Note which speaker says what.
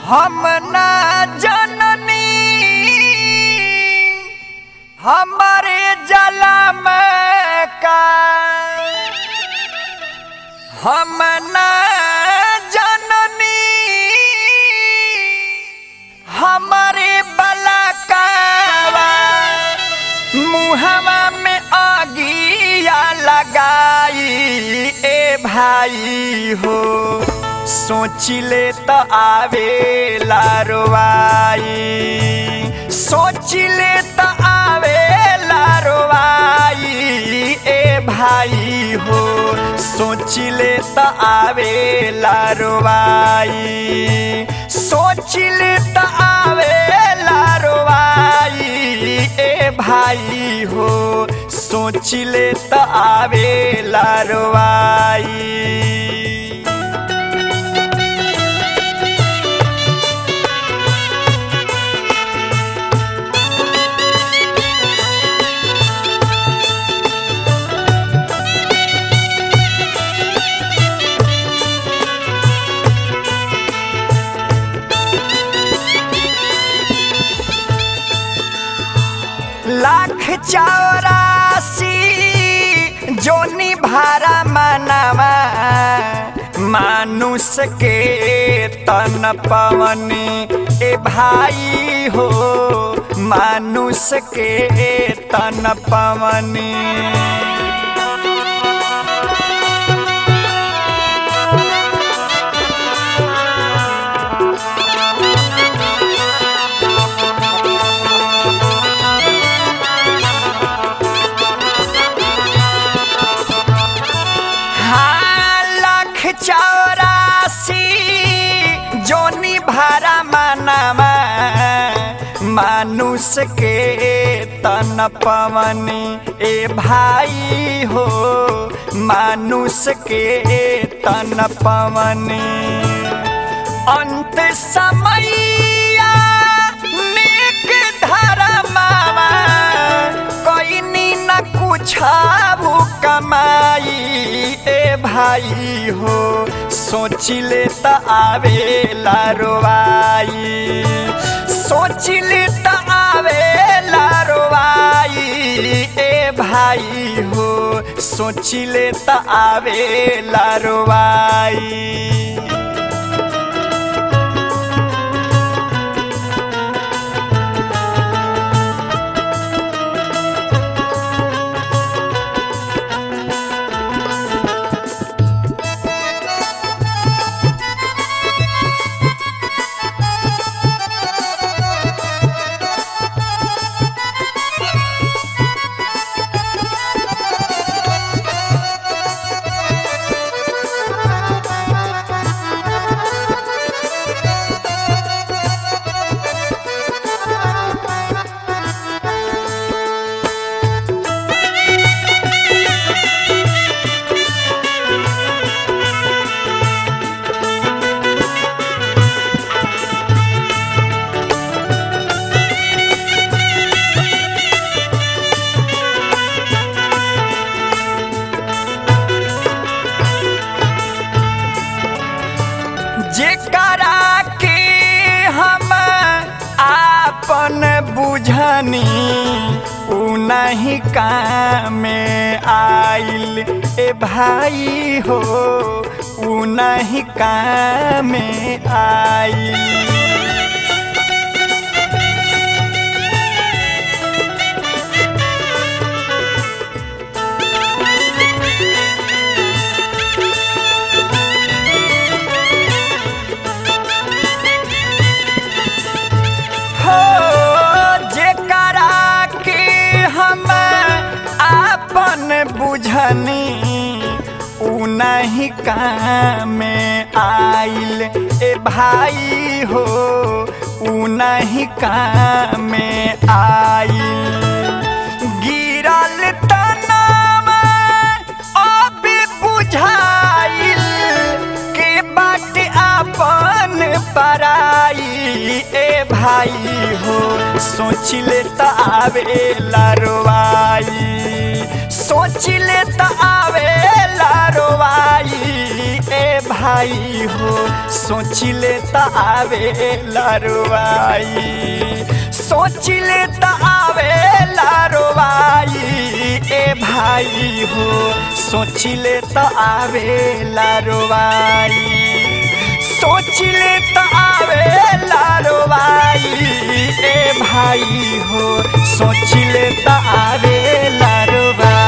Speaker 1: हम ना जननी हमारे जलम का हम ना जननी हमारे बलकावा मुहवा में आगिया लगाई ए भाई हो सोचिले त आवे लारवाई सोचिले त आवे लारवाई ए भाई हो सोचिले त आवे लारवाई सोचिले त आवे लारवाई ए भाई हो सोचिले त आवे लारवाई लाख चौरासी जोनी भारा मनवा मानुष के तन पवनी ए भाई हो मानुष के तन पवनी हाँ, लाख चौरासी जोनी भारा मानवा मानुष के तन पवनी ए भाई हो मानुष के तन पवनी अंत समैया नेक धरमावा कईनी न कुछ कमाई ए भाई हो सोचिले त आवे लारवाई सोचिले त आवे लारवाई ए भाई हो सोचिले त आवे लारवाई जेकरा के हम आपन बुझनी उ नहीं काम आइल ए भाई हो उ नहीं काम आइल हो जेकरा के हम आपन बुझनी उ नहीं काम आइल ए भाई हो उ नहीं काम आइल गिरल तनावा अब बुझाइल के बाट आपन पराई ए भाई हो सोचिले त आवे लारवाई सोचिले त आवे लारवाई ए भाई भाई हो सोचिले त आवे लारवाई सोचिले त आवे लारवाई ए भाई हो सोचिले त आवे लारवाई सोचिले त आवे लारवाई ए भाई हो सोचिले त आवे लारवाई